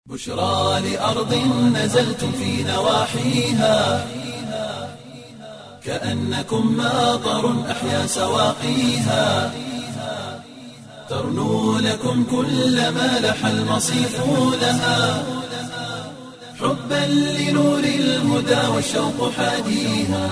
بشرى لأرض نزلتم في نواحيها كأنكم ماطر أحيا سواقيها ترنو لكم كل ما لح المصيف لها حبا لنور الهدى والشوق حاديها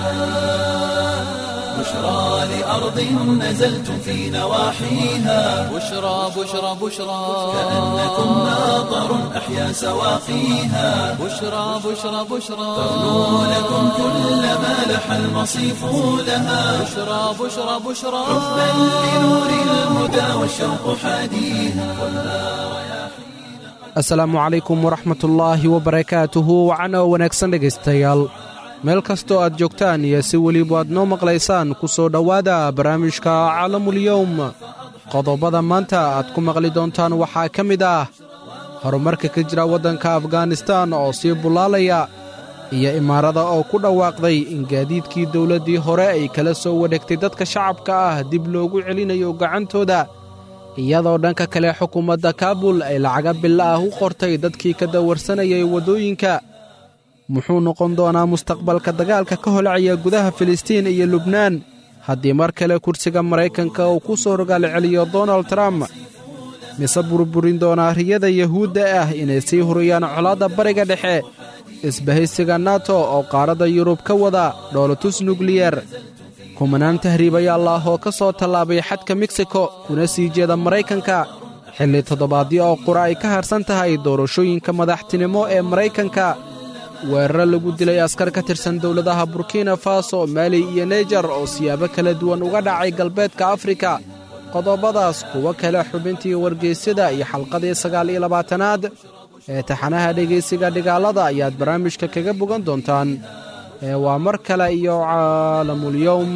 بشرى لأرض نزلتم في نواحيها بشرى بشرى بشرى كأنكم ماطر أحيا سواقيها بشرى بشرى بشرى ترنو لكم كل ما لح المصيف لها بشرى بشرى بشرى حبا لنور الهدى والشوق حاديها asalaamu calaykum waraxmatullaahi wabarakaatuhu wacano wanaagsan dhegaystayaal meel kastoo aad joogtaan iyo si weliba aad noo maqlaysaan ku soo dhowaada barnaamijka caalamulyowm qodobada maanta aad ku maqli doontaan waxaa ka mid ah horumarka ka jira waddanka afganistan oo sii bullaalaya iyo imaarada oo ku dhawaaqday in gaadiidkii dowladdii hore ay kala soo wareegtay dadka shacabka ah dib loogu celinayo gacantooda iyadoo dhanka kale xukuumadda kaabul ay lacaga bilo ah u qortay dadkii ka dawarsanayay waddooyinka muxuu noqon doonaa mustaqbalka dagaalka ka holacaya gudaha filistiin iyo lubnaan haddii mar kale kursiga maraykanka uu ku soo rogaal celiyo donald trump mise burburin doonaa riyada yuhuudda ah inay sii huriyaan colaadda bariga dhexe isbahaysiga nato oo qaaradda yurub ka wada dhoolotus nukliyar kumanaan tahriibayaal ah oo ka soo tallaabay xadka meksiko kuna sii jeeda maraykanka xilli toddobaadyo oo qura ay ka harsan tahay doorashooyinka madaxtinimo ee maraykanka weeraro lagu dilay askar ka tirsan dowladaha burkina faso maali iyo neijar oo siyaabo kala duwan uga dhacay galbeedka afrika qodobadaas kuwo kale xubintii wargeysyada iyo xalqadii sagaal iyo labaatanaad ee taxanaha dhegaysiga dhigaalada ayaad barnaamijka kaga bogan doontaan ee waa mar kale iyo caalamulyowm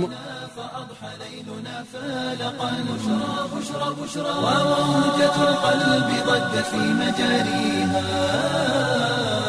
وموجة القلب ضجت في مجاريها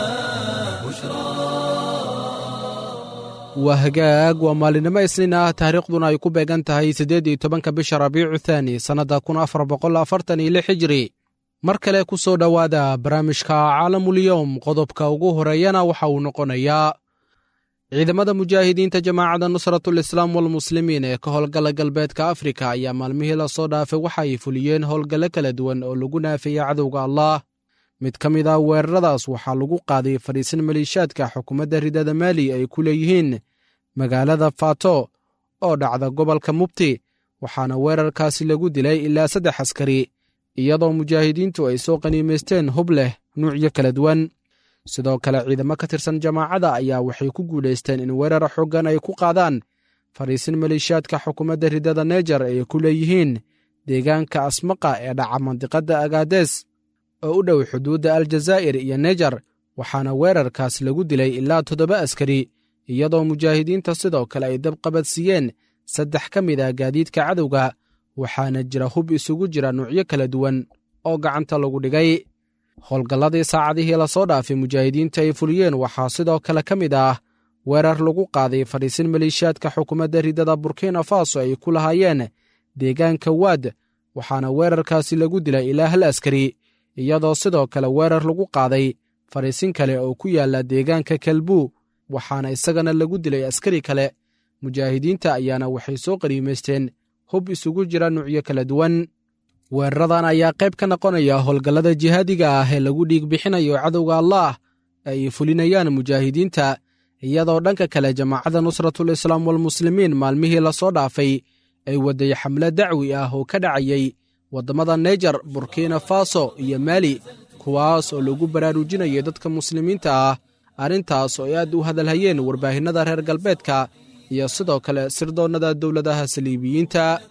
waa hagaag waa maalinimo isniin ah taariikhduna ay ku beegan tahay siddeed iyo tobanka bisha rabiicu thaani sannadda kun afar boqol afartan iyo lix hijri mar kale ku soo dhowaada barnaamijka caalamulyowm qodobka ugu horeeyana waxa uu noqonayaa ciidamada mujaahidiinta jamaacadda nusratul islaam walmuslimiin ee ka howlgala galbeedka afrika ayaa maalmihii lasoo dhaafay waxa ay fuliyeen howlgallo kala duwan oo lagu naafeeyey cadowga allah mid ka mid ah weeraradaas waxaa lagu qaaday fadhiisan maliishaadka xukuumadda ridada maali ay ku leeyihiin magaalada fato oo dhacda gobolka mubti waxaana weerarkaasi lagu dilay ilaa saddex askari iyadoo mujaahidiintu ay soo qaniimaysteen hub leh nuucyo kala duwan sidoo kale ciidamo ka tirsan jamaacadda ayaa waxay ku guulaysteen in weerar xoogan ay ku qaadaan fadhiisin maliishaadka xukuumadda ridada neejar ay ku leeyihiin deegaanka asmaqa ee dhaca mandiqadda agaades oo u dhow xuduudda aljazaa'ir iyo nejar waxaana weerarkaas lagu dilay ilaa toddoba askari iyadoo mujaahidiinta sidoo kale ay dabqabadsiiyeen saddex ka mid ah gaadiidka cadowga waxaana jira hub isugu jira nuucyo kala duwan oo gacanta lagu dhigay howlgalladii saacadihii lasoo dhaafay mujaahidiinta ay fuliyeen waxaa sidoo kale ka mid ah weerar lagu qaaday fadhiisin maliishaadka xukuumadda ridada burkina faso ay ku lahaayeen deegaanka waad waxaana weerarkaasi lagu dilay ilaa hal askari iyadoo sidoo kale weerar lagu qaaday fadhiisin kale oo ku yaalla deegaanka kalbuu waxaana isagana lagu dilay askari kale mujaahidiinta ayaana waxay soo qaniimaysteen hub isugu jira nuucyo kala duwan weeraradan ayaa qayb ka noqonaya howlgallada jihaadiga ah ee lagu dhiig bixinayo cadowga allaah ay fulinayaan mujaahidiinta iyadoo dhanka kale jamaacadda nusratul islaam walmuslimiin maalmihii lasoo dhaafay ay waday xamle dacwi ah oo ka dhacayay waddamada neejar burkina faso iyo maali kuwaas oo lagu baraarujinayay dadka muslimiinta ah arrintaas oo ay aad u hadalhayeen warbaahinnada reer galbeedka iyo sidoo kale sirdoonnada dowladaha saliibiyiinta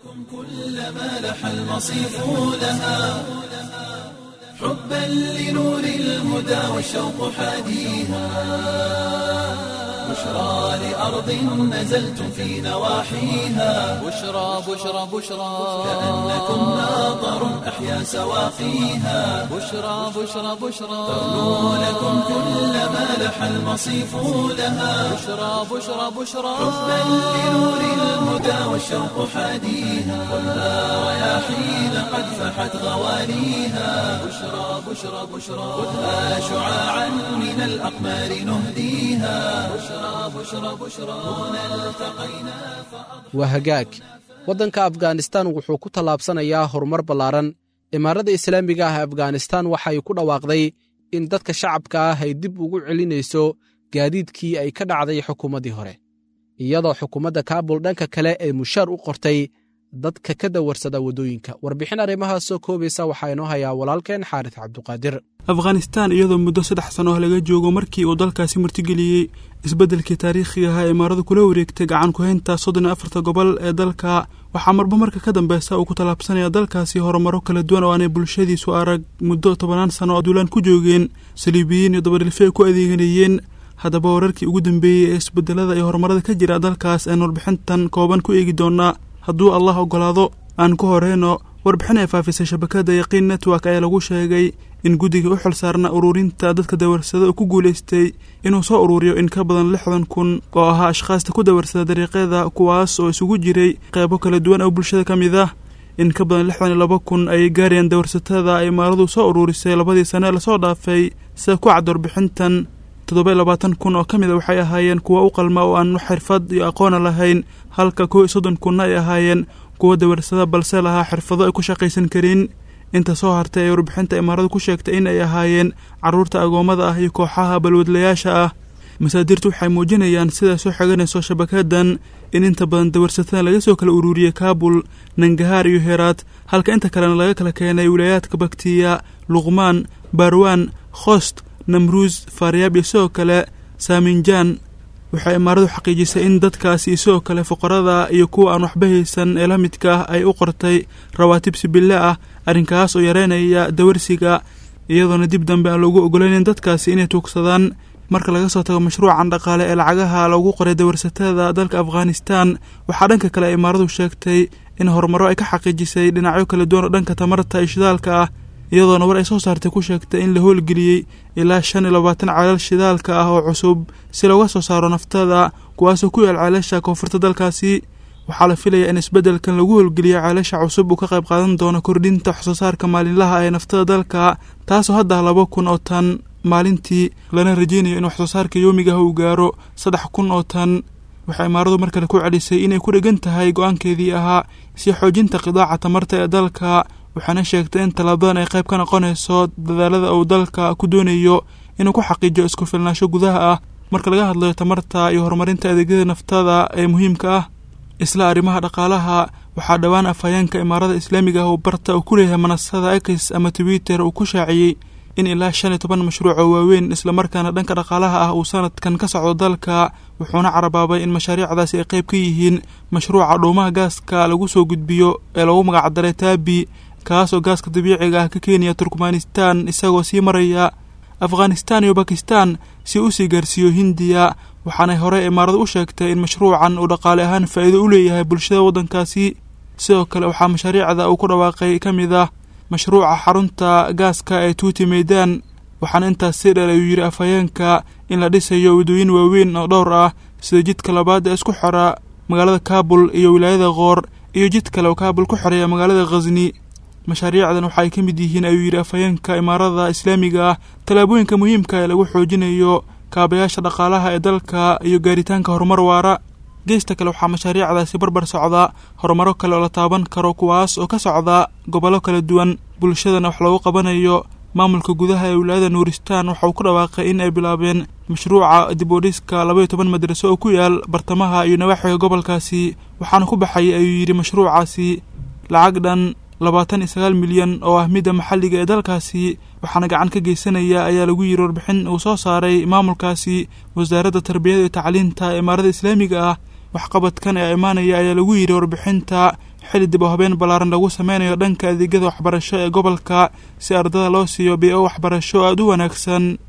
كلما لح المصيف لها حبا لنور الهدى والشوق حاديها بشرى لأرض نزلتم في نواحيها بشرى بشرى بشرى كأنكم ناظر أحيا سواقيها بشرى بشرى بشرى ترنو لكم كل ما لح المصيف لها بشرى بشرى بشرى حبا لنور الهدى والشوق حاديها خذها رياحين قد فحت غواليها بشرى بشرى بشرى خذها شعاعا من الأقمار نهديها بشرى بشرى بشرى هنا التقينا waa hagaag waddanka afghanistan wuxuu ku tallaabsanayaa horumar ballaaran imaarada islaamiga ah afghanistan waxay ku dhawaaqday in dadka shacabka ah ay dib ugu celinayso gaadiidkii ay ka dhacday xukuumaddii hore iyadoo xukuumadda kaabul dhanka kale ay mushaar u qortay dadka ka dawarsada waddooyinka warbixin arrimahaas soo koobaysa waxaa inoo hayaa walaalkeen xaaris cabduqaadir afghanistan iyadoo muddo saddex sano ah laga joogo markii uu dalkaasi martigeliyey isbeddelkii taariikhiga ahaa imaaradu kula wareegtay gacan ku-haynta soddon iyo afarta gobol ee dalka waxaa marba marka ka dambeysa uu ku tallaabsanaya dalkaasi horumaro kala duwan oo aanay bulshadiisu arag muddo tobanaan sano oo duulaan ku joogeen saliibiyiin iyo dabadhilfi ay ku adeeganayeen haddaba wararkii ugu dambeeyey ee isbedelada iyo horumarada ka jira dalkaas aan warbixintan kooban ku eegi doonaa hadduu allah ogolaado aan ku horeyno warbixin ay faafisay shabakada yaqiin network ayaa lagu sheegay in guddiga u xil saarna ururinta dadka dawarsada uu ku guulaystay inuu soo ururiyo in ka badan lixdan kun oo ahaa ashkhaasta ku dawarsada dariiqyada kuwaas oo isugu jiray qeybo kala duwan oo bulshada ka mid ah in ka badan lixdan iyo laba kun ayay gaarayaan dawarsatada ay imaaradu soo ururisay labadii sane ee lasoo dhaafay sida ku cad warbixintan toddoba iyo labaatan kun oo ka mid a waxay ahaayeen kuwa u qalma oo aan xirfad iyo aqoona lahayn halka kow iyo soddon kunna ay ahaayeen kuwa dawarsada balse lahaa xirfado ay ku shaqaysan karin inta soo hartay ee warbixinta imaaradu ku sheegtay in ay ahaayeen carruurta agoommada ah iyo kooxaha balwadlayaasha ah masaadirtu waxay muujinayaan siday soo xiganayso shabakadan in inta badan dawarsatada laga soo kala ururiyey kaabul nangahaar iyo heeraad halka inta kalena laga kala keenay wilaayaadka baktiya luqmaan baarwaan khost namruus faaryaab iyo sidoo kale saaminjaan waxay imaaradu xaqiijisay in dadkaasi sidoo kale fuqarada iyo kuwa aan waxba haysan ee la midka ah ay u qortay rawaatib sibille ah arrinkaas oo yareynaya dawarsiga iyadoona dib dambe aan loogu ogolaynin dadkaasi inay tuugsadaan marka laga soo tago mashruucan dhaqaale ee lacagaha loogu qoray dawarsatada dalka afghanistan waxaa dhanka kale imaaradu sheegtay in horumaro ay ka xaqiijisay dhinacyo kala duwan oo dhanka tamarta iyo shidaalka ah iyadoona war ay soo saartay ku sheegtay in la howlgeliyey ilaa shan iyo labaatan ceelal shidaalka ah oo cusub si looga soo saaro naftada kuwaasoo ku yaal ceelasha koonfurta dalkaasi waxaa la filayaa in isbeddelkan lagu howlgeliyo ceelasha cusub uu ka qayb qaadan doono kordhinta waxsoo saarka maalinlaha ee naftada dalka taasoo hadda laba kun oo tan maalintii lana rajeynayo in waxsoo saarka yoomiga ah uu gaaro saddex kun oo tan waxay imaaradu mar kale ku celisay inay ku dhegan tahay go-aankeedii ahaa si xoojinta qidaaca tamarta ee dalka waxaana sheegtay in tallaabadan ay qayb ka noqonayso dadaalada uu dalka ku doonayo inuu ku xaqiijiyo isku filnaansho gudaha ah marka laga hadlayo tamarta iyo horumarinta adeegyada naftada ee muhiimka ah isla arrimaha dhaqaalaha waxaa dhowaan afhayeenka imaarada islaamiga ah uu barta uu ku leeyahay manasada x ama twitter uu ku shaaciyey in ilaa shan iyo toban mashruuc oo waaweyn islamarkaana dhanka dhaqaalaha ah uu sanadkan ka socdo dalka wuxuuna carabaabay in mashaariicdaasi ay qayb ka yihiin mashruuca dhuumaha gaaska lagu soo gudbiyo ee lagu magacdaray taabi kaas oo gaaska dabiiciga ah ka keenaya turkmanistan isagoo sii maraya afghanistan iyo bakistan si u sii gaarsiiyo hindiya waxaanay hore imaaradu u sheegtay in mashruucan uu dhaqaale ahaan faa'iido u leeyahay bulshada waddankaasi sidoo kale waxaa mashaariicda uu ku dhawaaqay ka mid ah mashruuca xarunta gaaska ee tuuti meydaan waxaana intaas sii dheer ayuu yidhi afhayeenka in la dhisayo waddooyin waaweyn oo dhowr ah sida jidka labaad ee isku xora magaalada kaabul iyo wilaayada koor iyo jid kale oo kaabul ku xoreeya magaalada khasni mashaariicdan waxa ay ka mid yihiin ayuu yidhi afhayeenka imaarada islaamiga ah tallaabooyinka muhiimka ee lagu xoojinayo kaabayaasha dhaqaalaha ee dalka iyo gaaritaanka horumar waara geesta kale waxaa mashaariicdaasi barbar socda horumaro kale oo la taaban karo kuwaas oo ka socda gobollo kala duwan bulshadana wax loogu qabanayo maamulka gudaha ee wilaayada nuuristan waxa uu ku dhawaaqay in ay bilaabeen mashruuca dib u dhiska laba iyo toban madraso oo ku yaal bartamaha iyo nawaaxiga gobolkaasi waxaana ku baxay ayuu yidhi mashruucaasi lacag dhan labaatan iyo sagaal milyan oo ah midda maxalliga ee dalkaasi waxaana gacan ka geysanaya ayaa lagu yidhi warbixin uu soo saaray maamulkaasi wasaaradda tarbiyada iyo tacliinta ee imaarada islaamiga ah waxqabadkan ee imaanaya ayaa lagu yidhi warbixinta xili dib oo habeen ballaaran lagu sameynayo dhanka adeegyada waxbarasho ee gobolka si ardada loo siiyo bio waxbarasho aada u wanaagsan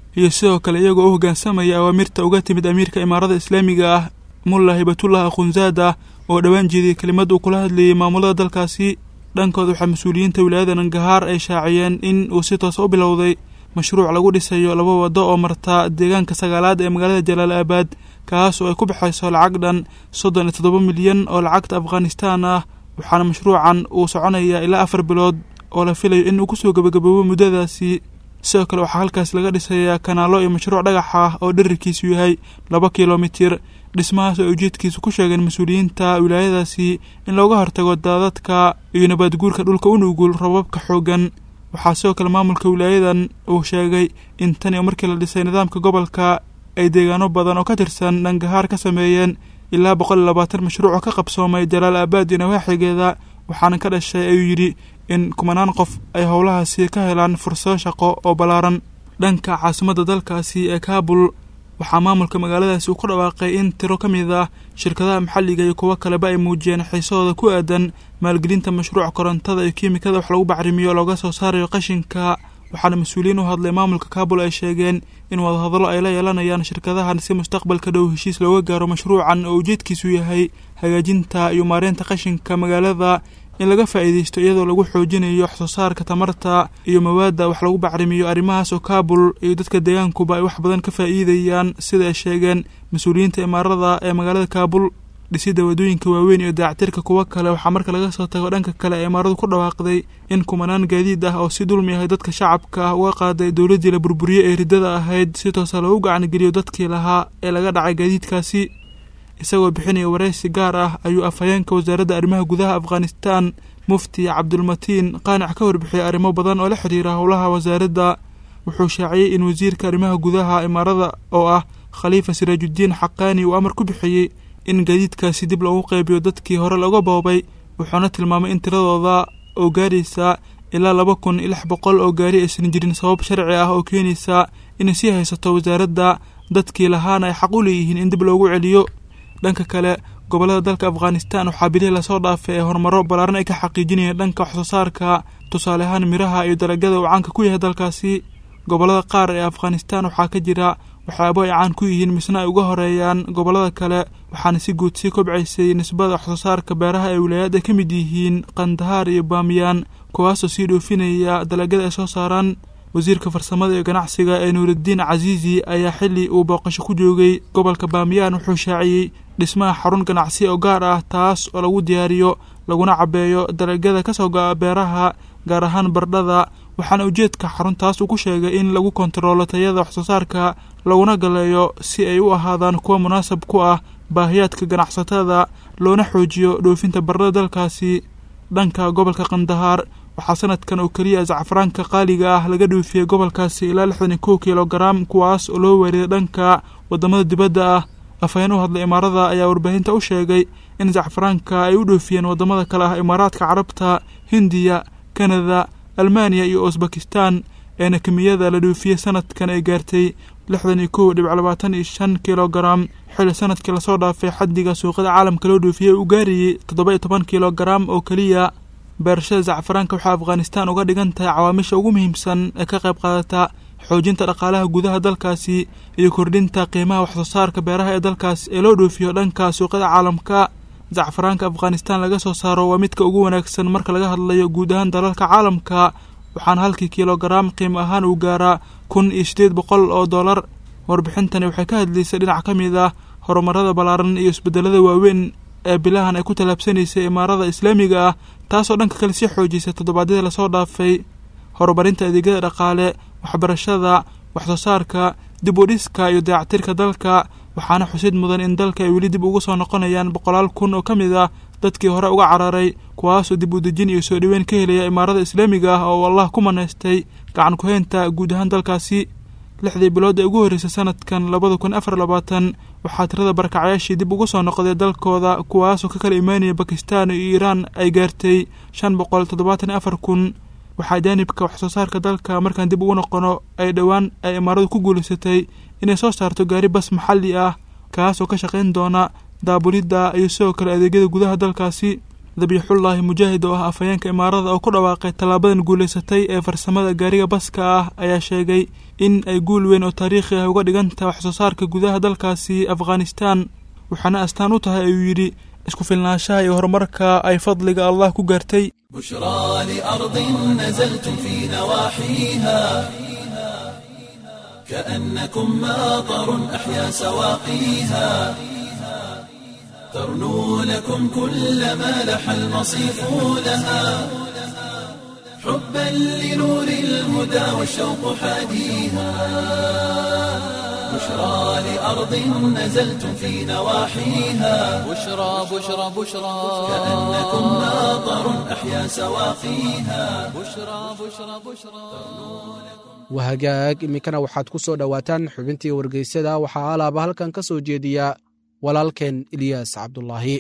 iyo sidoo kale iyagoo u hoggaansamaya awaamirta uga timid amiirka imaarada islaamiga ah mulla hibatullah akhunzaada oo dhowaan jeediyey kelimad uu kula hadlayey maamulada dalkaasi dhankooda waxaa mas-uuliyiinta wilaayada nangahaar ay shaaciyeen in uu si toosa u bilowday mashruuc lagu dhisayo laba waddo oo marta deegaanka sagaalaad ee magaalada jalaal aabaad kaas oo ay ku baxayso lacag dhan soddon iyo toddoba milyan oo lacagta afghanistaan ah waxaana mashruucan uu soconayaa ilaa afar bilood oo la filayo in uu kusoo gebagaboobo muddadaasi sidoo kale waxaa halkaas laga dhisayaa kanaalo iyo mashruuc dhagax ah oo dherarkiisu yahay laba kilomitir dhismahaas oo ay ujeedkiisu ku sheegeen mas-uuliyiinta wilaayadaasi in looga hortago daadadka iyo nabaadguurka dhulka u nugul robabka xooggan waxaa sidoo kale maamulka wilaayadan uu sheegay in tan iyo markii la dhisay nidaamka gobolka ay deegaano badan oo ka tirsan dhangahaar ka sameeyeen ilaa boqol iyo labaatan mashruuc oo ka qabsoomay jalaal aabaad iyo nawaaxigeeda waxaana ka dhashay ayuu yidhi in kumanaan qof ay howlahaasi ka helaan fursado shaqo oo ballaaran dhanka caasimadda dalkaasi ee kaabul waxaa maamulka magaaladaasi uu ku dhawaaqay in tiro ka mid ah shirkadaha maxalliga iyo kuwo kaleba ay muujiyeen xiisahooda ku aadan maalgelinta mashruuc korontada iyo kiimikada wax lagu bacrimiyo looga soo saarayo qashinka waxaana mas-uuliyiin u hadlay maamulka kaabul ay sheegeen in wadahadallo ay la yeelanayaan shirkadahan si mustaqbalka dhow heshiis looga gaaro mashruucan oo ujeedkiisu yahay hagaajinta iyo maareynta qashinka magaalada in laga faa'iidaysto iyadoo lagu xoojinayo wax soo saarka tamarta iyo mawaadda wax lagu bacrimiyo arrimahaas oo kaabul iyo dadka deegaankuba ay wax badan ka faa'iidayaan sida ay sheegeen mas-uuliyiinta imaarada ee magaalada kaabul dhisidda waddooyinka waaweyn iyo daactirka kuwo kale waxaa marka laga soo tago dhanka kale ee imaaradu ku dhawaaqday in kumanaan gaadiid ah oo si dulmi ahay dadka shacabka ah uga qaaday dowladdii la burburiye ee riddada ahayd si toosa loogu gacangeliyo dadkii lahaa ee laga dhacay gaadiidkaasi isagoo bixinaya waraysi gaar ah ayuu afhayeenka wasaaradda arrimaha gudaha afghanistan mufti cabdulmatiin qaanic ka warbixiyay arrimo badan oo la xidhiira howlaha wasaaradda wuxuu shaaciyey in wasiirka arrimaha gudaha imaarada oo ah khaliifa siraajuddiin xaqaani uu amar ku bixiyey in gaadiidkaasi dib loogu qaybiyo dadkii hore laga boobay wuxuuna tilmaamay in tiradooda oo gaaraysa ilaa laba kun iyo lix boqol oo gaari aysan jirin sabab sharci ah oo keenaysa inay sii haysato wasaaradda dadkii lahaana ay xaq u leeyihiin in dib loogu celiyo dhanka kale gobollada dalka afghanistan waxaa bilihii lasoo dhaafay ee horumaro ballaaran ay ka xaqiijinayeen dhanka wax soo saarka tusaale ahaan miraha iyo dalagyada uu caanka ku yahay dalkaasi gobollada qaar ee afghanistan waxaa ka jira waxyaabo ay caan ku yihiin misna ay uga horeeyaan gobollada kale waxaana si guud sii kobcaysay nisbada wax soo saarka beeraha ee wilaayad ay ka mid yihiin kandahaar iyo baamiyaan kuwaasoo sii dhoofinaya dalagyada ay soo saaraan wasiirka farsamada iyo ganacsiga ee nuuraddiin casiisi ayaa xilli uu booqasho ku joogay gobolka baamiyaan wuxuu shaaciyey dhismaha xarun ganacsi oo gaar ah taas oo lagu diyaariyo laguna cabeeyo dalagyada ka soo go'a beeraha gaar ahaan bardhada waxaana ujeedka xaruntaas uu ku sheegay in lagu kontaroolo tayada wax soo saarka laguna galeeyo si ay u ahaadaan kuwa munaasab ku ah baahiyaadka ganacsatada loona xoojiyo dhoofinta bardhada dalkaasi dhanka gobolka kandahaar waxaa sanadkan oo keliya zacfaraanka qaaliga ah laga dhoofiyey gobolkaasi ilaa lixdan iyo kow kilogaram kuwaas oo loo weeriday dhanka waddamada dibadda ah afhayeen u hadlay imaarada ayaa warbaahinta u sheegay in zacfaraanka ay u dhoofiyeen waddamada kale ah imaaraadka carabta hindiya kanada almaaniya iyo usbakistan eena kemiyada la dhoofiyey sanadkan ay gaartay lixdan iyo kow dhibc labaatan iyo shan kilogaram xilli sanadkii lasoo dhaafay xaddiga suuqyada caalamka loo dhoofiyey uu gaarayey toddoba iyo toban kilogaram oo keliya beerashada zacfaraanka waxaa afghanistan uga dhigan tahay cawaamisha ugu muhiimsan ee ka qayb qaadata xoojinta dhaqaalaha gudaha dalkaasi iyo kordhinta qiimaha waxsoo saarka beeraha ee dalkaas ee loo dhoofiyo dhanka suuqyada caalamka zacfaraanka afghanistan laga soo saaro waa midka ugu wanaagsan marka laga hadlayo guud ahaan dalalka caalamka waxaana halkii kilogaram qiimo ahaan uu gaaraa kun iyo siddeed boqol oo dollar warbixintani waxay ka hadlaysay dhinac ka mid ah horumarada ballaaran iyo isbedelada waaweyn ee bilahan ay ku tallaabsanaysay imaarada islaamiga ah taasoo dhanka kale sii xoojisay toddobaadyadii lasoo dhaafay horumarinta adeegyada dhaqaale waxbarashada waxsoo saarka dib u dhiska iyo dayactirka dalka waxaana xusid mudan in dalka ay weli dib ugu soo noqonayaan boqolaal kun oo ka mid ah dadkii hore uga cararay kuwaasoo dib u dejin iyo soo dhoweyn ka helaya imaarada islaamiga ah oo allah ku manaystay gacan ku-heynta guud ahaan dalkaasi lixdii bilood ee ugu horreysay sanadkan labada kun afar labaatan waxaa tirada barakacayaashii dib ugu soo noqday dalkooda kuwaasoo ka kala imaanaya bakistan iyo iiraan ay gaartay shan boqol toddobaatan iyo afar kun waxaa jaanibka waxsoo saarka dalka markaan dib ugu noqono ay dhowaan ay imaaradu ku guulaysatay inay soo saarto gaari bas maxalli ah kaasoo ka shaqayn doona daabulidda iyo sidoo kale adeegyada gudaha dalkaasi dabiixullaahi mujaahid oo ah afhayeenka imaarada oo ku dhawaaqay tallaabadan guulaysatay ee farsamada gaariga baska ah ayaa sheegay in ay guul weyn oo taariikhi ah uga dhigan tahay waxsoo saarka gudaha dalkaasi afghanistan waxaana astaan u tahay ayuu yidhi isku filnaanshaha iyo horumarka ay fadliga allah ku gaartay بشرى لأرض نزلتم في نواحيها كأنكم ماطر أحيا سواقيها ترنو لكم كل ما لح المصيف لها حبا لنور الهدى والشوق حاديها بشرى لأرض نزلتم في نواحيها بشرى بشرى بشرى كأنكم ماطر أحيا سواقيها بشرى بشرى بشرى wahagaag iminkana waxaad ku soo dhowaataan xubintii wargeysyada waxaa alaaba halkan ka soo jeediya walaalkeen ilyaas cabdulaahi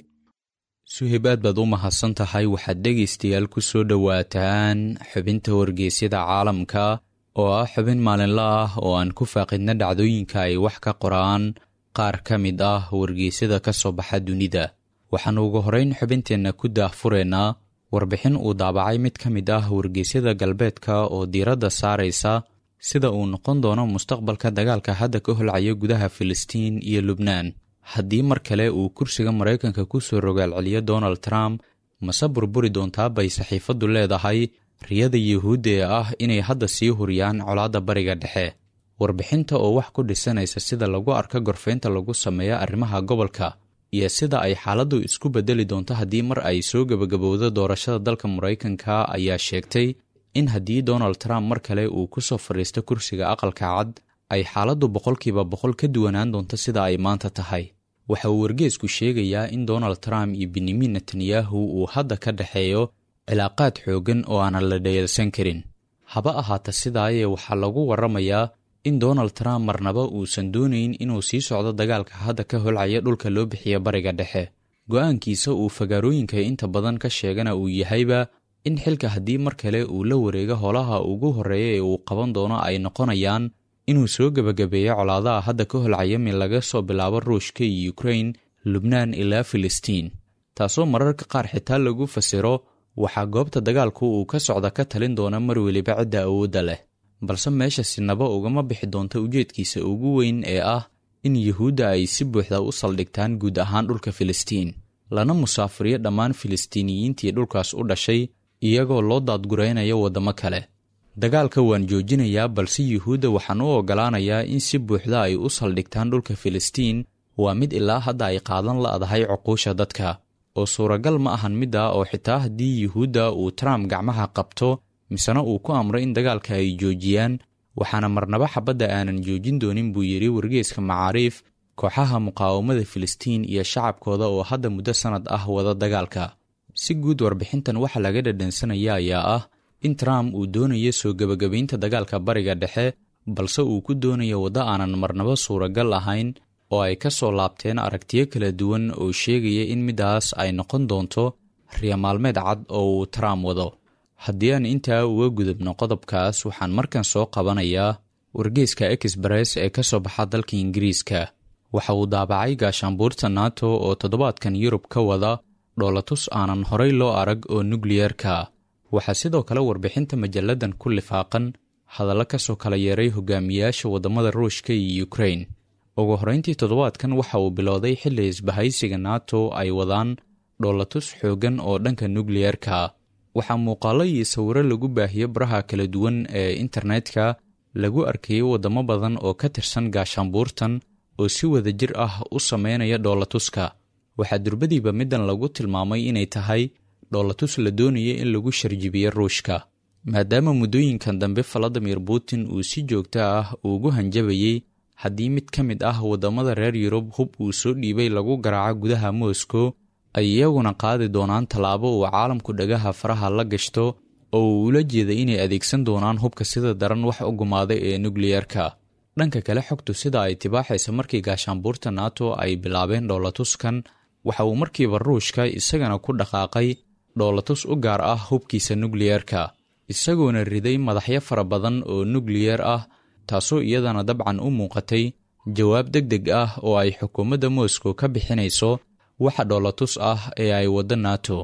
suhib aad baad u mahadsan tahay waxaad dhegaystayaal ku soo dhowaataan xubinta wargeysyada caalamka oo ah xubin maalinla ah oo aan ku faaqidna dhacdooyinka ay wax ka qoraan qaar ka mid ah wargeysyada ka soo baxa dunida waxaannu ugu horrayn xubinteenna ku daahfureennaa warbixin uu daabacay mid ka mid ah wargeysyada galbeedka oo diiradda saaraysa sida uu noqon doono mustaqbalka dagaalka hadda ka holcaya gudaha filistiin iyo lubnaan haddii mar kale uu kursiga maraykanka ku soo rogaalceliyo donald trump mase burburi doontaa bay saxiifaddu leedahay riyada yuhuudda ee ah inay hadda sii huriyaan colaadda bariga dhexe warbixinta oo wax ku dhisanaysa sida lagu arka gorfaynta lagu sameeyo arrimaha gobolka iyo sida ay xaaladdu isku beddeli doonto haddii mar ay soo gebagabowdo doorashada dalka maraykanka ayaa sheegtay in haddii donald trump mar kale uu ku soo fadhiisto kursiga aqalka cad ay xaaladdu boqolkiiba boqol ka duwanaan doonto sida ay maanta tahay waxa uu wargeesku sheegayaa in donald trump iyo benyamin netanyahu uu hadda ka dhexeeyo cilaaqaad xooggan oo aanan la dhayalsan karin haba ahaata sidaayee waxaa lagu warramayaa in donald trump marnaba uusan doonayn inuu sii socdo dagaalka hadda ka holcaya dhulka loo bixiya bariga dhexe go'aankiisa uu fagaarooyinka inta badan ka sheegana uu yahayba in xilka haddii mar kale uu la wareego holaha ugu horreeya ee uu qaban doono ay noqonayaan inuu soo gebagabeeyo colaadaha hadda ka holcaya min laga soo bilaabo ruushka iyo ukrain lubnaan ilaa filistiin taasoo mararka qaar xitaa lagu fasiro waxaa goobta dagaalku uu ka socda ka talin doona mar weliba cidda awoodda leh balse meesha sinaba ugama bixi doonta ujeedkiisa ugu weyn ee ah in yuhuudda ay si buuxda u saldhigtaan guud ahaan dhulka filistiin lana musaafiriyo dhammaan filistiiniyiintii dhulkaas u dhashay iyagoo loo daadguraynayo waddamo kale dagaalka waan joojinayaa balse yuhuudda waxaan u oggolaanayaa in si buuxda ay u saldhigtaan dhulka filistiin waa mid ilaa hadda ay qaadan la'dahay cuquusha dadka oo suuragal ma ahan midda oo xitaa haddii yuhuudda uu trump gacmaha qabto misena uu ku amro in dagaalka ay joojiyaan waxaana marnaba xabadda aanan joojin doonin buu yidhi wargeeska macaariif kooxaha muqaawamada filistiin iyo shacabkooda oo hadda muddo sannad ah wada dagaalka si guud warbixintan waxaa laga dhadhansanaya ayaa ah in trump uu doonayo soo gebagabaynta dagaalka bariga dhexe balse uu ku doonayo waddo aanan marnaba suuragal ahayn oo ay ka soo laabteen aragtiyo kala duwan oo sheegaya in middaas ay noqon doonto riya maalmeed cad oo uu trump wado haddii aan intaa uga gudubno qodobkaas waxaan markan soo qabanayaa wargeeska exbress ee ka soo baxa dalka ingiriiska waxa uu daabacay gaashaanbuurta nato oo toddobaadkan yurub ka wada dhoolatus aanan horay loo arag oo nukliyerka waxaa sidoo kale warbixinta majalladan ku lifaaqan hadallo ka soo kala yeeray hogaamiyayaasha waddamada ruushka iyo ukrain ugu horrayntii toddobaadkan waxa uu bilowday xilli isbahaysiga nato ay wadaan dhoolatus xooggan oo dhanka nukliyerka waxaa muuqaallo iyo sawiro lagu baahiyo baraha kala duwan ee internetka lagu arkayay waddamo badan oo ka tirsan gaashaanbuurtan oo si wada jir ah u sameynaya dhoolatuska waxaa durbadiiba middan lagu tilmaamay inay tahay dhoolatus la doonaya in lagu sharjibiyo ruushka maadaama muddooyinkan dambe valadimir putin uu si joogto ah ugu hanjabayey haddii mid ka mid ah waddamada reer yurub hub uu soo dhiibay lagu garaaco gudaha moscow ay iyaguna qaadi doonaan tallaabo uu caalamku dhagaha faraha la gashto oo uu ula jeeday inay adeegsan doonaan hubka sida daran wax u gumaaday ee nukliyerka dhanka kale xogtu sida ay tibaaxaysa markii gaashaanbuurta nato ay bilaabeen dhoolatuskan waxa uu markiiba ruushka isagana ku dhaqaaqay dhoolatus u gaar ah hubkiisa nukliyerka isagoona riday madaxyo fara badan oo nukliyer ah taasoo iyadana dabcan u muuqatay jawaab deg deg ah oo ay xukuumadda moscow ka bixinayso waxa dhoolatus ah ee ay waddo nato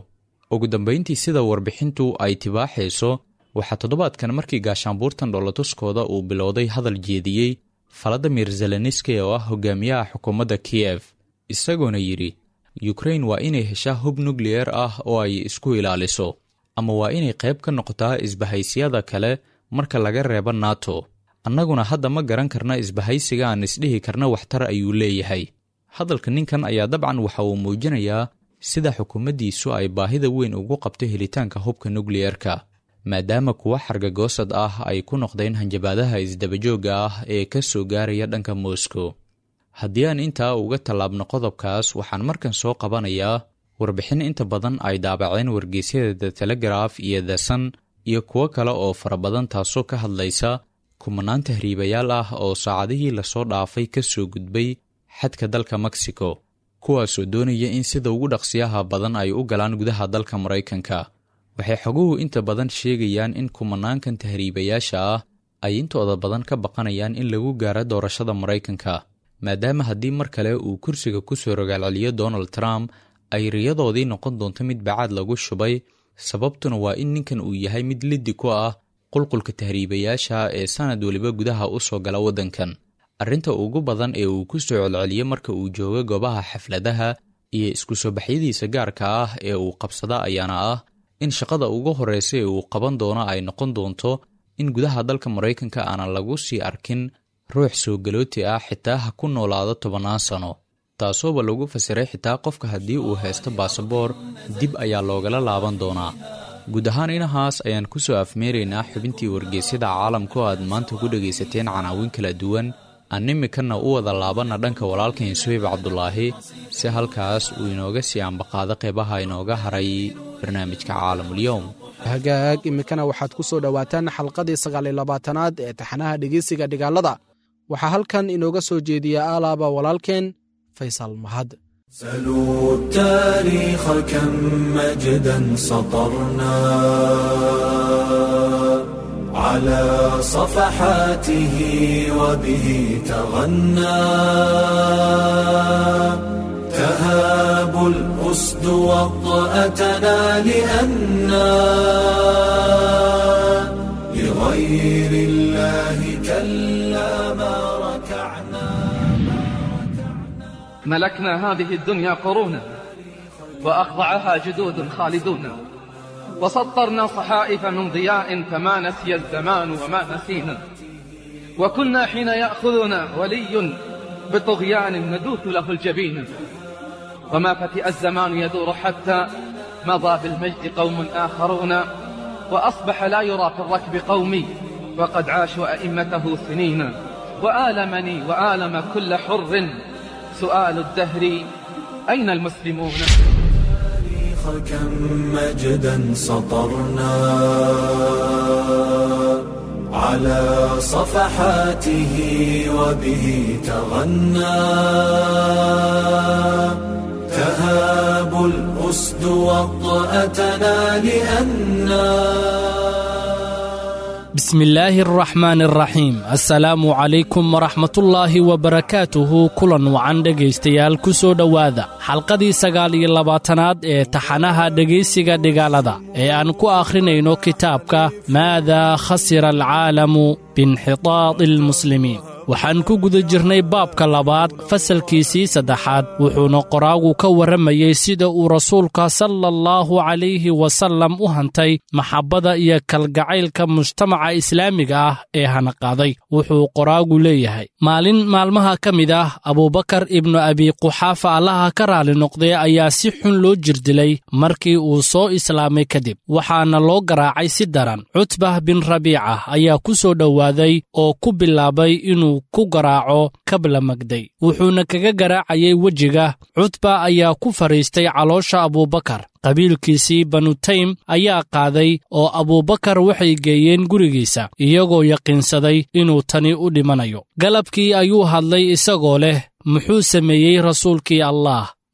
ugu dambayntii sida warbixintu ay tibaaxayso waxaa toddobaadkan markii gaashaanbuurtan dhoolatuskooda uu bilowday hadal jeediyey valadimir zelenski oo ah hogaamiyaha xukuumadda kiyef isagoona yidhi yukrain waa inay heshaa hub nukliyer ah oo ay isku ilaaliso ama waa inay qayb ka noqotaa isbahaysiyada kale marka laga reebo nato annaguna hadda ma garan karna isbahaysiga aan isdhihi karna waxtar ayuu leeyahay hadalka ninkan ayaa dabcan waxa uu muujinayaa sida xukuumaddiisu ay baahida weyn ugu qabto helitaanka hubka nukliyerka maadaama kuwa xargagoosad ah ay ku noqdeen hanjabaadaha isdabajoogga ah ee ka soo gaaraya dhanka moscow haddii aan intaa uga tallaabno qodobkaas waxaan markan soo qabanayaa warbixin inta badan ay daabaceen wargeysyada the telegraf iyo the sun iyo kuwo kale oo fara badan taasoo ka hadlaysa kumanaan tahriibayaal ah oo saacadihii lasoo dhaafay ka soo gudbay xadka dalka mexico kuwaasoo doonaya in sida ugu dhaqsiyaha badan ay u galaan gudaha dalka maraykanka waxay xoguhu inta badan sheegayaan in kumanaankan tahriibayaasha ah ay intooda badan ka baqanayaan in lagu gaaro doorashada maraykanka maadaama haddii mar kale uu kursiga ku soo rogaalceliyo donald trump ay riyadoodii noqon doonto mid bacaad lagu shubay sababtuna waa in ninkan uu yahay mid liddi ku ah qulqulka tahriibayaasha ee sanad weliba gudaha u soo gala waddankan arrinta ugu badan ee uu ku soo celceliyo marka uu joogo goobaha xafladaha iyo isku soo baxyadiisa gaarka ah ee uu qabsada ayaana ah in shaqada ugu horreysa ee uu qaban doono ay noqon doonto in gudaha dalka maraykanka aanan lagu sii arkin ruux soo galooti ah xitaa ha ku noolaado tobannaan sano taasooba lagu fasiray xitaa qofka haddii uu haysto baasaboor dib ayaa loogala laaban doonaa guud ahaan inahaas ayaan ku soo afmeeraynaa xubintii wargeysyada caalamka oo aad maanta ku dhegaysateen canaawin kala duwan aan imikanna u wada laabanna dhanka walaalkan suhayb cabdulaahi si halkaas uu inooga sii ambaqaado qeybaha inooga haray barnaamijka caalamulyoom hagaag iminkana waxaad ku soo dhowaataan xalqadii sagaaliyo labaatanaad ee taxanaha dhegeysiga dhigaalada waxaa halkan inooga soo jeediya aalaaba walaalkeen faysal mahad سلوا التاريخ كم مجدا سطرنا على صفحاته وبه تغنى تهاب الأسد وطأتنا لأنا لغير الله كلا ما ركعنا ملكنا هذه الدنيا قرونا وأخضعها جدود خالدون وسطرنا صحائف من ضياء فما نسي الزمان وما نسينا وكنا حين يأخذنا ولي بطغيان ندوث له الجبين وما فتئ الزمان يدور حتى مضى بالمجد قوم آخرون وأصبح لا يرى في الركب قومي وقد عاشوا أئمته سنين وآلمني وآلم كل حر سؤال الدهر أين المسلمون التاريخ كم مجدا سطرنا على صفحاته وبه تغنى تهاب الأسد وطأتنا لأنا بسم الله الرحمن الرحيم السلام عليكم ورحمة الله وبركاته kulan wacan dhegaystayaal ku soo dhowaada xalqadii sagaal iyo labaatanaad ee taxanaha dhegaysiga dhigaalada ee aan ku akhrinayno kitaabka maadaa khasira alcaalamu biinxitaadi almuslimiin waxaan ku guda jirnay baabka labaad fasalkiisii saddexaad wuxuuna qoraagu ka warramayey sida uu rasuulka sala allahu calayhi wasallam u hantay maxabbada iyo kalgacaylka mujtamaca islaamiga ah ee hanaqaaday wuxuu qoraagu leeyahay maalin maalmaha ka mid ah abuubakar ibnu abi quxaafa allaha ka raali noqday ayaa si xun loo jirdilay markii uu soo islaamay kadib waxaana loo garaacay si daran cutbah bin rabiica ayaa ku soo dhowaaday oo ku bilaabay inuu ku garaaco kabla magday wuxuuna kaga garaacayay wejiga cutba ayaa ku fadhiistay caloosha abuubakar qabiilkiisii banutaym ayaa qaaday oo abuubakar waxay geeyeen gurigiisa iyagoo yaqiinsaday inuu tani u dhimanayo galabkii ayuu hadlay isagoo leh muxuu sameeyey rasuulkii allaah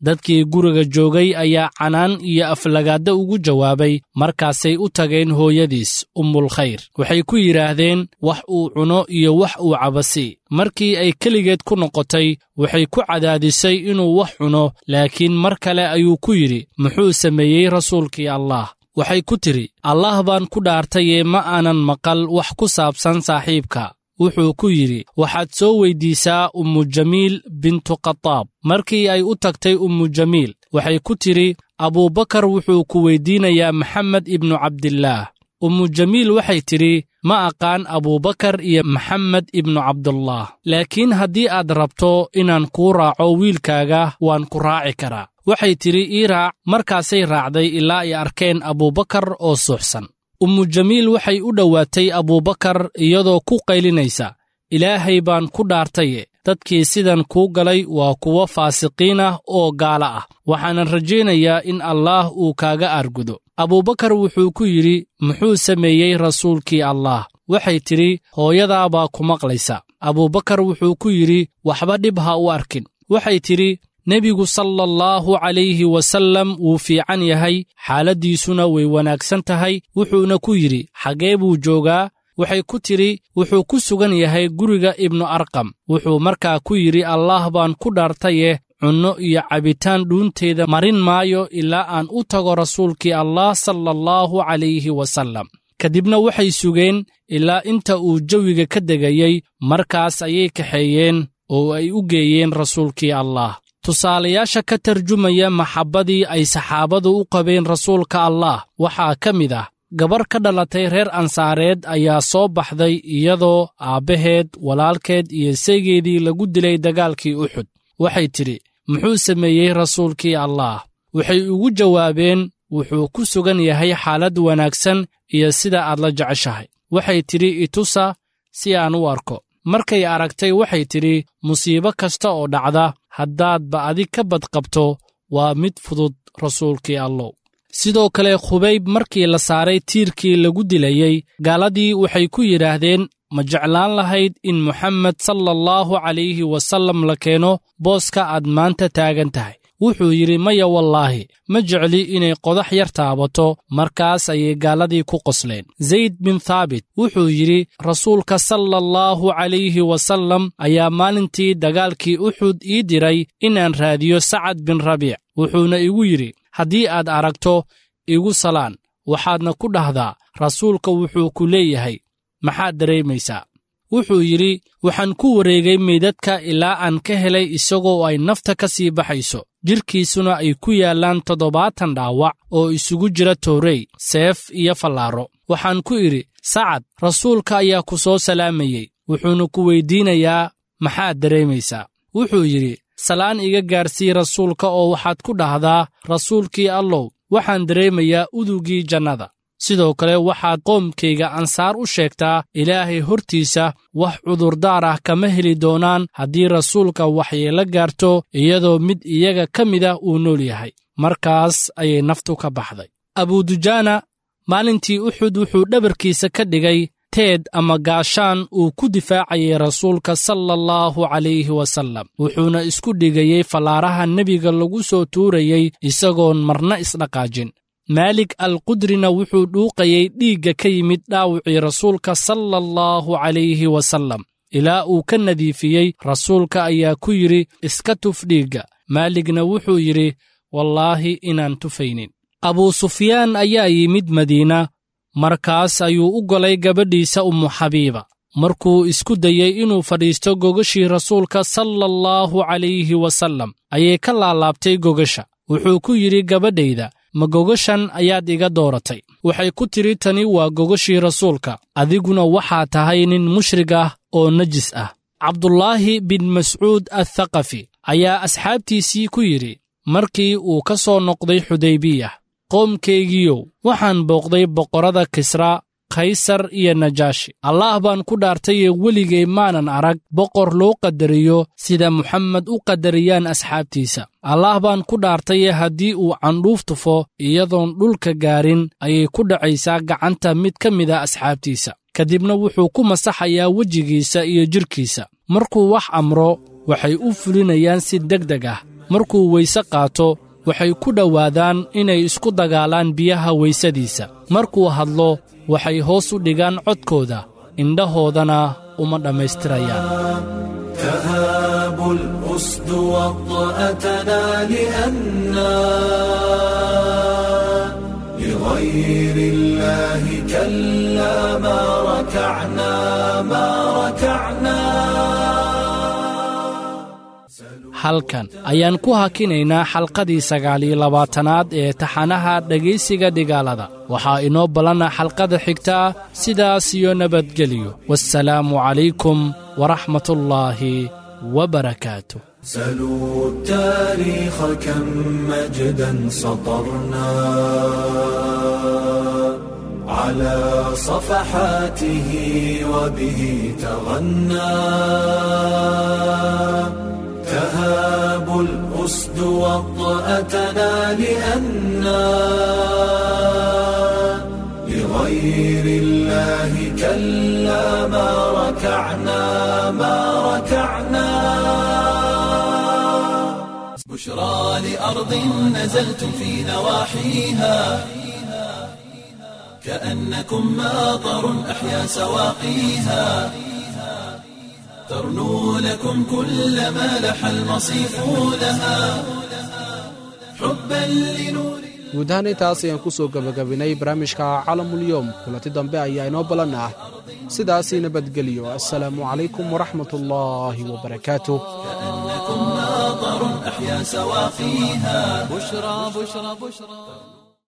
dadkii guriga joogay ayaa canaan iyo aflagaadda ugu jawaabay markaasay u tageen hooyadiis ummulkhayr waxay ku yidhaahdeen wax uu cuno iyo wax uu cabasi markii ay keligeed ku noqotay waxay ku cadaadisay inuu wax cuno laakiin mar kale ayuu ku yidhi muxuu sameeyey rasuulkii allah waxay ku tidhi allah baan ku dhaartayee ma aanan maqal wax ku saabsan saaxiibka wuxuu ku yidhi waxaad soo weyddiisaa ummu jamiil bintu khataab markii ay u tagtay ummu jamiil waxay ku tidhi abuubakar wuxuu ku weyddiinayaa maxamed ibnu cabdillaah ummu jamiil waxay tidhi ma aqaan abuubakar iyo maxamed ibnu cabdullah laakiin haddii aad rabto inaan kuu raaco wiilkaaga waan ku raaci karaa waxay tidhi ii raac markaasay raacday ilaa ay arkeen abuubakar oo suuxsan ummu jamiil waxay u dhowaatay abuubakar iyadoo ku qaylinaysa ilaahay baan ku dhaartaye dadkii sidan kuu galay waa kuwo faasiqiin ah oo gaala ah waxaanan rajaynayaa in allaah uu kaaga aargudo abuubakar wuxuu ku yidhi muxuu sameeyey rasuulkii allaah waxay tidhi hooyadaa baa ku maqlaysa abuubakar wuxuu ku yidhi waxba dhib ha u arkin waxay tidhi nebigu sala allahu calayhi wasallam wuu fiican yahay xaaladdiisuna way wanaagsan tahay wuxuuna ku yidhi xaggee buu joogaa waxay ku tidhi wuxuu ku sugan yahay guriga ibnu arqam wuxuu markaa ku yidhi allaah baan ku dhaartaye cunno iyo cabitaan dhuunteeda marin maayo ilaa aan u tago rasuulkii allah sala allahu calayhi wasallam kadibna waxay sugeen ilaa inta uu jawiga ka degayey markaas ayay kaxeeyeen oo ay u geeyeen rasuulkii allah tusaalayaasha ka tarjumaya maxabbadii ay saxaabadu u qabeen rasuulka allah waxaa ka mid ah gabar ka dhalatay reer ansaareed ayaa soo baxday iyadoo aabbaheed walaalkeed iyo seegeedii lagu dilay dagaalkii uxud waxay tidhi muxuu sameeyey rasuulkii allaah waxay ugu jawaabeen wuxuu ku sugan yahay xaalad wanaagsan iyo sida aad la jeceshahay waxay tidhi itusa si aan u arko markay aragtay waxay tidhi musiibo kasta oo dhacda haddaadba adig ka badqabto waa mid fudud rasuulkii allow sidoo kale khubayb markii la saaray tiirkii lagu dilayey gaaladii waxay ku yidhaahdeen ma jeclaan lahayd in moxamed sala allahu calayhi wasallam la keeno booska aad maanta taagan tahay wuxuu yidhi maya wallaahi ma jecli inay qodax yar taabato markaas ayay gaaladii ku qosleen zayd bin thaabit wuxuu yidhi rasuulka sala allahu calayhi wasallam ayaa maalintii dagaalkii uxud ii diray inaan raadiyo sacad bin rabiic wuxuuna igu yidhi haddii aad aragto igu salaan waxaadna ku dhahdaa rasuulka wuxuu ku leeyahay maxaad dareemaysaa wuxuu yidhi waxaan ku wareegay meydadka ilaa aan ka helay isagoo ay nafta ka sii baxayso jidhkiisuna ay ku yaallaan toddobaatan dhaawac oo isugu jira toorey seef iyo fallaaro waxaan ku idhi sacad rasuulka ayaa ku soo salaamayey wuxuuna ku weyddiinayaa maxaad dareemaysaa wuxuu yidhi salaan iga gaarsii rasuulka oo waxaad ku dhahdaa rasuulkii allow waxaan dareemayaa udugii jannada sidoo kale waxaad qoomkayga ansaar u sheegtaa ilaahay hortiisa wax cudurdaar ah kama heli doonaan haddii rasuulka waxyeelo gaarto iyadoo mid iyaga ka mid ah uu nool yahay markaas ayay naftu ka baxday abudujaana maalintii uxud wuxuu dhabarkiisa ka dhigay teed ama gaashaan uu ku difaacayay rasuulka sala allahu calayhi wasallam wuxuuna isku dhigayey fallaaraha nebiga lagu soo tuurayey isagoon marna isdhaqaajin maalik alqudrina wuxuu dhuuqayey dhiigga ka yimid dhaawicii rasuulka sala allahu calayhi wasallam ilaa uu ka nadiifiyey rasuulka ayaa ku yidhi iska tuf dhiigga maaligna wuxuu yidhi wallaahi inaan tufaynin abuu sufyaan ayaa yimid madiina markaas ayuu u golay gabadhiisa ummu xabiiba markuu isku dayey inuu fadhiisto gogashii rasuulka sala allahu calayhi wasallam ayay ka laalaabtay gogasha wuxuu ku yidhi gabadhayda ma gogashan ayaad iga dooratay waxay ku tidhi tani waa gogashii rasuulka adiguna waxaa tahay nin mushrig ah oo najis ah cabdulaahi bin mascuud athaqafi ayaa asxaabtiisii ku yidhi markii uu ka soo noqday xudaybiyah qoomkaygiiyow waxaan booqday boqorrada kisra kaysar iyo najaashi allaah baan ku dhaartayee weligay maanan arag boqor loo qadariyo sida muxamed u qadariyaan asxaabtiisa allaah baan ku dhaartaye haddii uu candhuuf tufo iyadoon dhulka gaarin ayay ku dhacaysaa gacanta mid ka mid a asxaabtiisa kadibna wuxuu ku masaxayaa wejigiisa iyo jidhkiisa markuu wax amro waxay u fulinayaan si deg deg ah markuu weyse qaato waxay ku dhowaadaan inay isku dagaalaan biyaha weysadiisa markuu hadlo waxay hoos u dhigaan codkooda indhahoodana uma dhammaystirayaan تهاب الأسد وطأتنا لأنا لغير الله كلا ما ركعنا ما ركعنا halkan ayaan ku hakinaynaa xalqadii sagaaliyo labaatanaad ee taxanaha dhegaysiga dhigaalada waxaa inoo ballana xalqada xigtaa sidaas iyo nabadgelyo wasalaamu calaykum waraxmatullaahi wabarakaatu سلوا التاريخ كم مجدا سطرنا على صفحاته وبه تغنى تهاب الأسد وطأتنا لأنا لغير الله كلا ما ركعنا ما ركعنا بشرى لأرض نزلتم في نواحيها كأنكم ماطر أحيا سواقيها ترنو لكم كل ما لح المصيف لها حبا لنور guud ahaan intaas ayaan ku soo gebagabinay barnaamijka calamulyoom kulanti dambe ayaa inoo ballan ah sidaasii nabadgeliyo assalaamu calaykum waraxmat ullaahi wabarakaatuh كأنكم ماطر أحيا سواقيها بشرى بشرى بشرى